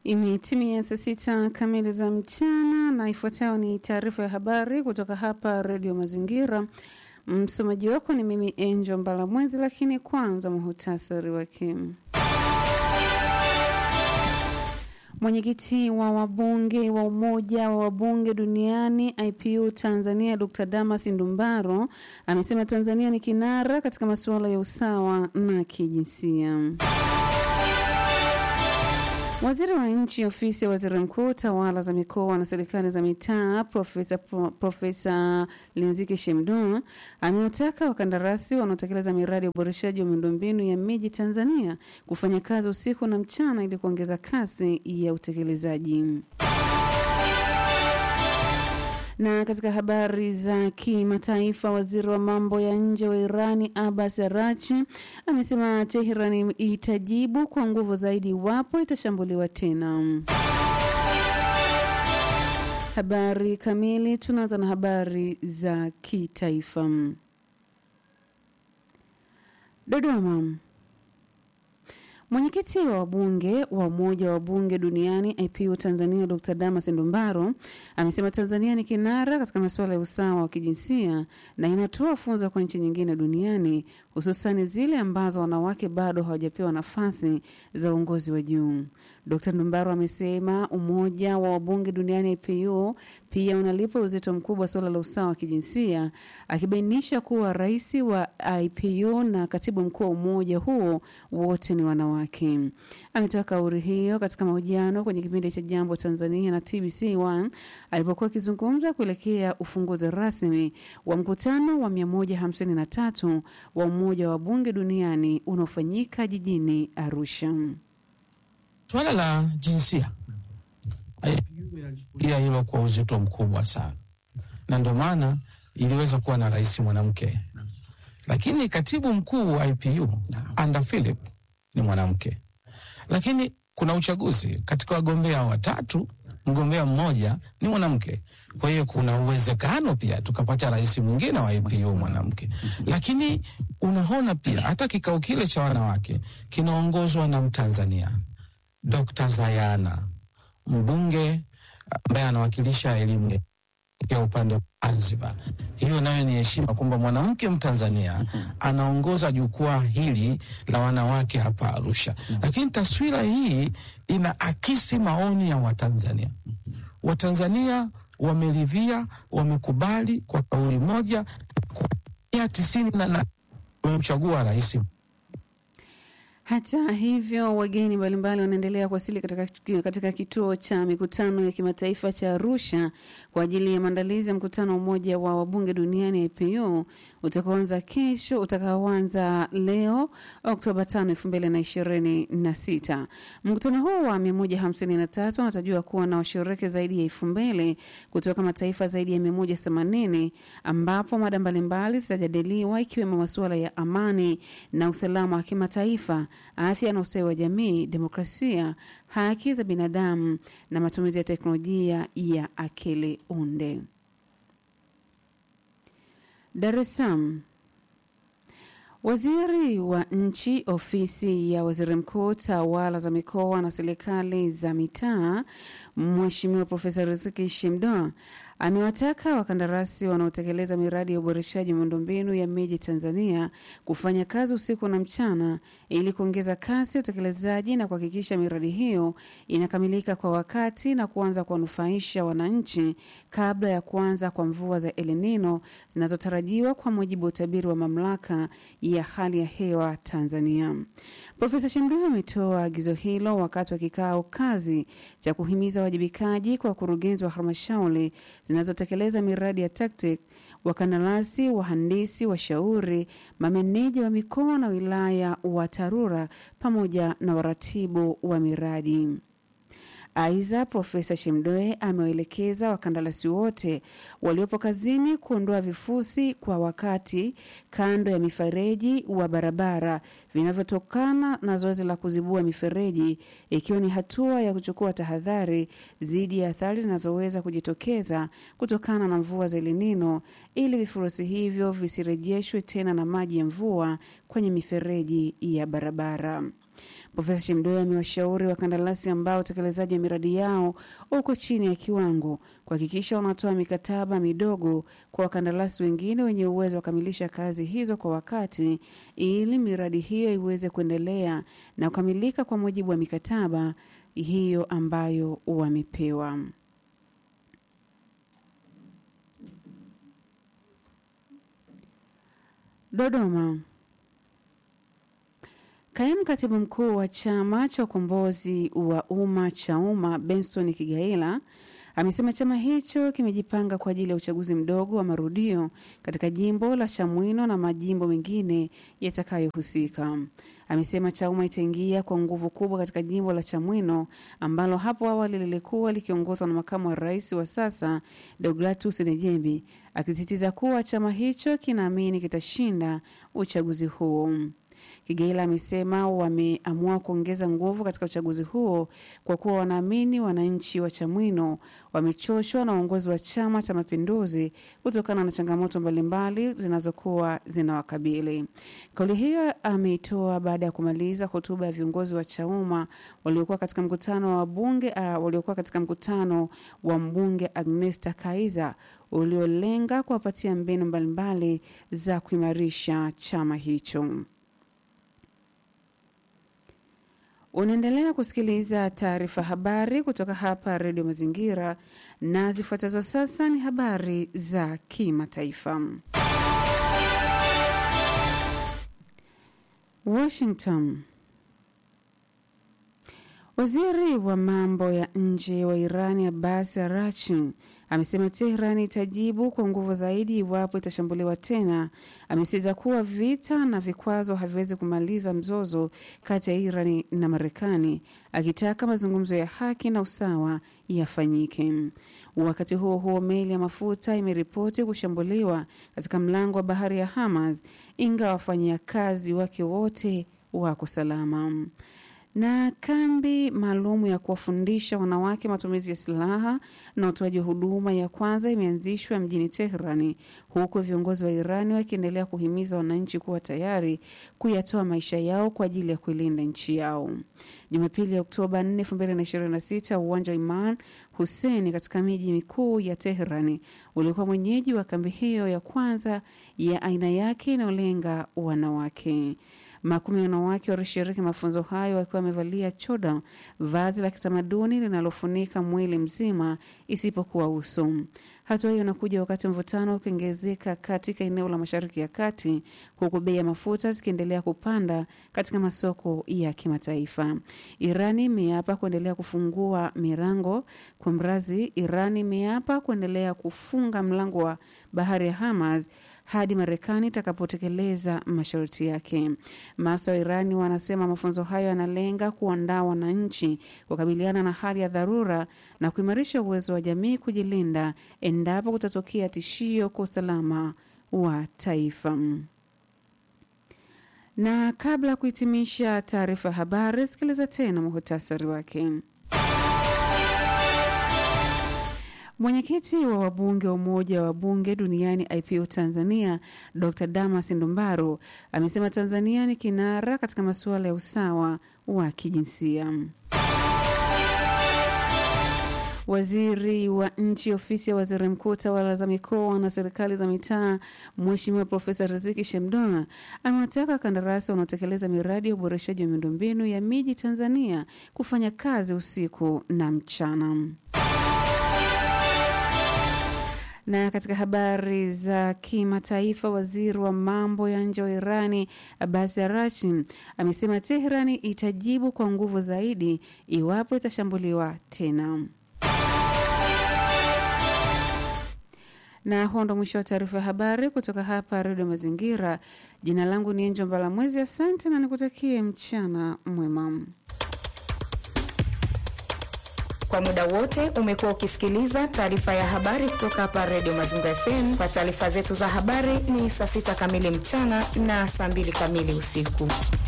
Imetimia saa sita kamili za mchana na ifuatayo ni taarifa ya habari kutoka hapa Redio Mazingira. Msomaji wako ni mimi Angel Mbalamwezi, lakini kwanza muhutasari wake. Mwenyekiti wa wabunge wa Umoja wa Wabunge Duniani IPU Tanzania Dr. Damas Ndumbaro amesema Tanzania ni kinara katika masuala ya usawa na kijinsia. Waziri wa nchi ofisi ya waziri mkuu tawala za mikoa na serikali za mitaa Profesa Profesa Linziki Shemdo amewataka wakandarasi wanaotekeleza miradi ya uboreshaji wa miundombinu ya miji Tanzania kufanya kazi usiku na mchana ili kuongeza kasi ya utekelezaji. Na katika habari za kimataifa, waziri wa mambo ya nje wa Irani Abbas Arachi amesema Teherani itajibu kwa nguvu zaidi iwapo itashambuliwa tena. Habari kamili, tunaanza na habari za kitaifa. Dodoma. Mwenyekiti wa wabunge wa Umoja wa Bunge Duniani IPU Tanzania Dr. Damas Ndumbaro amesema Tanzania ni kinara katika masuala ya usawa wa kijinsia na inatoa funzo kwa nchi nyingine duniani hususani zile ambazo wanawake bado hawajapewa nafasi za uongozi wa juu. Dr. Ndumbaro amesema Umoja wa Wabunge Duniani IPU pia unalipa uzito mkubwa suala la usawa wa kijinsia, akibainisha kuwa rais wa IPU na katibu mkuu wa umoja huo wote ni wanawake. Ametoa kauli hiyo katika mahojiano kwenye kipindi cha Jambo Tanzania na TBC1 alipokuwa akizungumza kuelekea ufunguzi rasmi wa mkutano wa 153 wa Umoja wa Bunge Duniani unaofanyika jijini Arusha. Swala la jinsia IPU yalichukulia hilo kwa uzito mkubwa sana, na ndio maana iliweza kuwa na rais mwanamke, lakini katibu mkuu wa IPU Anda Philip ni mwanamke, lakini kuna uchaguzi katika wagombea watatu, mgombea mmoja ni mwanamke. Kwa hiyo kuna uwezekano pia tukapata rais mwingine wa IPU mwanamke, lakini unaona pia hata kikao kile cha wanawake kinaongozwa na Mtanzania Dr. Zayana mbunge ambaye anawakilisha elimu ya upande wa Zanzibar. Hiyo nayo ni heshima kwamba mwanamke Mtanzania anaongoza jukwaa hili la wanawake hapa Arusha. Lakini taswira hii ina akisi maoni ya Watanzania. Watanzania wameridhia, wamekubali kwa kauli moja kwa tisini na nane wamemchagua rais hata hivyo wageni mbalimbali wanaendelea kuwasili katika, katika kituo cha mikutano ya kimataifa cha Arusha kwa ajili ya maandalizi ya mkutano wa Umoja wa Wabunge Duniani IPU utakaoanza kesho utakaoanza leo Oktoba 5, 2026. Mkutano huu wa 153 unatarajiwa kuwa na washiriki zaidi ya elfu mbili kutoka mataifa zaidi ya 180 ambapo mada mbalimbali zitajadiliwa ikiwemo masuala ya amani na usalama wa kimataifa afya na ustawi wa jamii, demokrasia, haki za binadamu na matumizi ya teknolojia ya akili unde. Dar es Salaam. Waziri wa nchi ofisi ya waziri mkuu tawala za mikoa na serikali za mitaa Mheshimiwa Profesa Riziki Shemdoa amewataka wakandarasi wanaotekeleza miradi ya uboreshaji wa miundombinu ya miji Tanzania kufanya kazi usiku na mchana ili kuongeza kasi ya utekelezaji na kuhakikisha miradi hiyo inakamilika kwa wakati na kuanza kuwanufaisha wananchi kabla ya kuanza kwa mvua za El Nino zinazotarajiwa kwa mujibu wa utabiri wa mamlaka ya hali ya hewa Tanzania. Profesa Shemdoe ametoa agizo hilo wakati wa kikao kazi cha kuhimiza wajibikaji kwa wakurugenzi wa halmashauri zinazotekeleza miradi ya TACTIC, wakandarasi, wahandisi, washauri, mameneja wa mikoa na wilaya wa TARURA pamoja na waratibu wa miradi. Aidha, Profesa Shemdoe amewaelekeza wakandarasi wote waliopo kazini kuondoa vifusi kwa wakati kando ya mifereji wa barabara vinavyotokana na zoezi la kuzibua mifereji, ikiwa ni hatua ya kuchukua tahadhari dhidi ya athari zinazoweza kujitokeza kutokana na mvua za El Nino ili vifurusi hivyo visirejeshwe tena na maji ya mvua kwenye mifereji ya barabara. Profesa Shemdoe amewashauri wakandarasi ambao utekelezaji wa miradi yao uko chini ya kiwango kuhakikisha wanatoa mikataba midogo kwa wakandarasi wengine wenye uwezo wa kukamilisha kazi hizo kwa wakati ili miradi hiyo iweze kuendelea na kukamilika kwa mujibu wa mikataba hiyo ambayo wamepewa. Dodoma. Kaimu katibu mkuu wa chama cha ukombozi wa umma cha umma Benson Kigaila amesema chama hicho kimejipanga kwa ajili ya uchaguzi mdogo wa marudio katika jimbo la Chamwino na majimbo mengine yatakayohusika. Amesema Chauma itaingia kwa nguvu kubwa katika jimbo la Chamwino ambalo hapo awali lilikuwa likiongozwa na makamu wa rais wa sasa Deogratus Nejembi, akisisitiza kuwa chama hicho kinaamini kitashinda uchaguzi huo. Kigaila amesema wameamua kuongeza nguvu katika uchaguzi huo kwa kuwa wanaamini wananchi wa Chamwino wamechoshwa na uongozi wa Chama cha Mapinduzi kutokana na changamoto mbalimbali zinazokuwa zinawakabili. Kauli hiyo ameitoa baada ya kumaliza hotuba ya viongozi wa Chauma waliokuwa katika mkutano wa bunge uh, waliokuwa katika mkutano wa mbunge Agnesta Kaiza uliolenga kuwapatia mbinu mbalimbali za kuimarisha chama hicho. Unaendelea kusikiliza taarifa habari kutoka hapa Redio Mazingira, na zifuatazo sasa ni habari za kimataifa. Washington. Waziri wa mambo ya nje wa Irani Abbas Arachi amesema Tehran itajibu kwa nguvu zaidi iwapo itashambuliwa tena. Amesisitiza kuwa vita na vikwazo haviwezi kumaliza mzozo kati ya Iran na Marekani, akitaka mazungumzo ya haki na usawa yafanyike. Wakati huo huo, meli ya mafuta imeripoti kushambuliwa katika mlango wa bahari ya Hamas, ingawa wafanyakazi wake wote wako salama na kambi maalum ya kuwafundisha wanawake matumizi ya silaha na utoaji wa huduma ya kwanza imeanzishwa mjini Teherani, huku viongozi wa Irani wakiendelea kuhimiza wananchi kuwa tayari kuyatoa maisha yao kwa ajili ya kuilinda nchi yao. Jumapili ya Oktoba 4, 2026 uwanja wa Iman Hussein katika miji mikuu ya Teherani ulikuwa mwenyeji wa kambi hiyo ya kwanza ya aina yake inayolenga wanawake. Makumi ya wanawake walishiriki mafunzo hayo wakiwa wamevalia choda, vazi la kitamaduni linalofunika mwili mzima isipokuwa uso. Hatua hiyo inakuja wakati mvutano ukiongezeka katika eneo la Mashariki ya Kati, huku bei ya mafuta zikiendelea kupanda katika masoko ya kimataifa. Irani imeapa kuendelea kufungua milango kwa mrazi. Irani imeapa kuendelea kufunga mlango wa bahari ya Hamas hadi Marekani itakapotekeleza masharti yake. Maafisa wa Irani wanasema mafunzo hayo yanalenga kuandaa wananchi kukabiliana na hali ya dharura na kuimarisha uwezo wa jamii kujilinda endapo kutatokea tishio kwa usalama wa taifa. Na kabla ya kuhitimisha taarifa ya habari, sikiliza tena muhutasari wake. Mwenyekiti wa wabunge wa Umoja wa Bunge Duniani IPU Tanzania, Dr Damas Ndumbaro amesema Tanzania ni kinara katika masuala ya usawa wa kijinsia. Waziri wa nchi ofisi ya waziri mkuu tawala za mikoa na serikali za mitaa, Mheshimiwa Profesa Riziki Shemdoa amewataka wakandarasi wanaotekeleza miradi ya uboreshaji wa miundombinu ya miji Tanzania kufanya kazi usiku na mchana. Na katika habari za kimataifa, waziri wa mambo ya nje wa Irani Abbas Arachi amesema Teherani itajibu kwa nguvu zaidi iwapo itashambuliwa tena. Na huo ndo mwisho wa taarifa ya habari kutoka hapa Redio Mazingira. Jina langu ni Enjo Mbalamwezi, asante na nikutakie mchana mwema. Kwa muda wote umekuwa ukisikiliza taarifa ya habari kutoka hapa Redio Mazingira FM. Kwa taarifa zetu za habari ni saa sita kamili mchana na saa mbili kamili usiku.